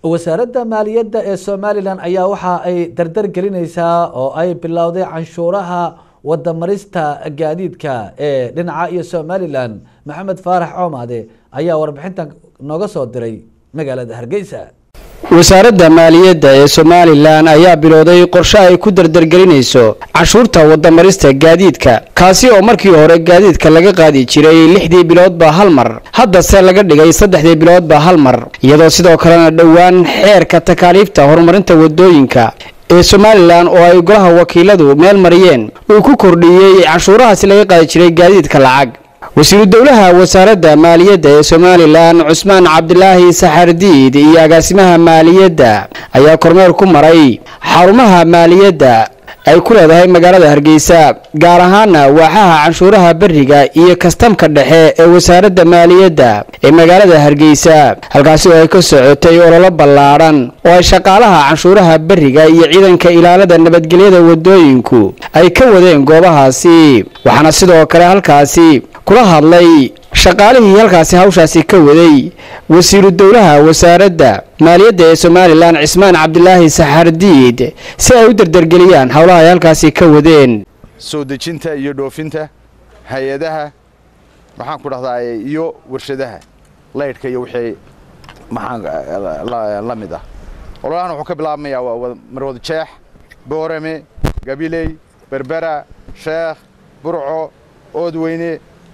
wasaaradda maaliyadda ee somalilan ayaa waxa ay dardar gelineysaa oo ay bilowday canshuuraha wadamarista gaadiidka ee dhinaca iyo somalilan maxamed faarax coomaade ayaa warbixintan nooga soo diray magaalada hargeysa wasaaradda maaliyadda ee somalilan ayaa bilowday qorshe ay ku dardargelinayso canshuurta wadamarista gaadiidka kaasi oo markii hore gaadiidka laga qaadi jiray lixdii biloodba hal mar haddase laga dhigay saddexdii biloodba hal mar iyadoo sidoo kalena dhowaan xeerka takaaliifta horumarinta wadooyinka ee somalilan oo ay golaha wakiiladu meel mariyeen uu ku kordhiyey canshuurahaasi laga qaadi jiray gaadiidka lacag wasiiru dowlaha wasaaradda maaliyadda ee somalilan cusmaan cabdilaahi saxardiid iyo agaasimaha maaliyadda ayaa kormeer ku maray xarumaha maaliyadda ay ku leedahay magaalada hargeysa gaar ahaana waaxaha canshuuraha beriga iyo kastamka dhexe ee wasaaradda maaliyadda ee magaalada hargeysa halkaasi oo ay ka socotay ololo ballaadhan oo ay shaqaalaha canshuuraha beriga iyo ciidanka ilaalada nabadgelyada wadooyinku ay ka wadeen goobahaasi waxaana sidoo kale halkaasi kula hadlay shaqaalihii halkaasi hawshaasi ka waday wasiiru dowlaha wasaaradda maaliyadda ee somalilan cismaan cabdilaahi saxardiid si ay u dardargeliyaan howlaha ay halkaasi ka wadeen soo dejinta iyo dhoofinta hay-adaha maxaan ku dhahdaa iyo warshadaha laydhka iyo wixii maxaan la mid ah ololahan wuxuu ka bilaabmayaa waa marwad jeex boorame gabiley berbera sheekh burco oodweyne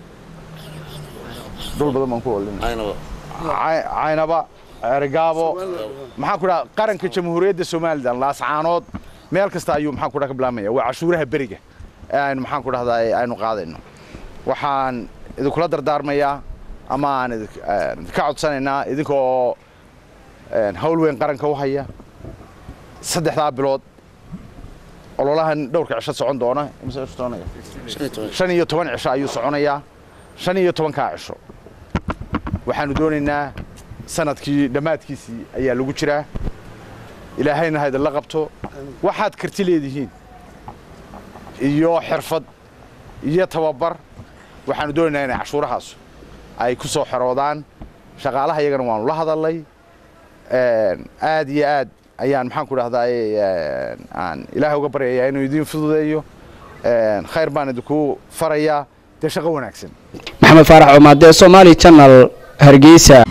dhul badan baan ku olin caynaba ergaabo maxaan ku dhaha qaranka jamhuuriyadda somalilan laascaanood meel kasta ayuu maxaan ku dhaha ka bilaabmaya waa cashuuraha beriga ee aynu maxaan ku dhahdaa aynu qaadayno waxaan idinkula dardaarmayaa ama aan idinka codsanaynaa idinka oo hawl weyn qaranka u haya saddexdaa bilood ololahan dhowrka cisho socon doona shan iyo toban cisho ayuu soconayaa shan iyo tobankaa cisho waxaanu doonaynaa sanadkii dhammaadkiisii ayaa lagu jiraa ilaahayna ha idinla qabto waxaad karti leedihiin iyo xirfad iyo tababar waxaanu doonaynaa inay cashuurahaasu ay ku soo xeroodaan shaqaalaha iyagana waanu la hadalnay aad iyo aad ayaan maxaan ku dhahdaa aan ilaahay uga baryayaa inuu idiin fududeeyo khayr baan idinku farayaa dee shaqo wanaagsan maxamed faarax cumaade somaali channel hargeysa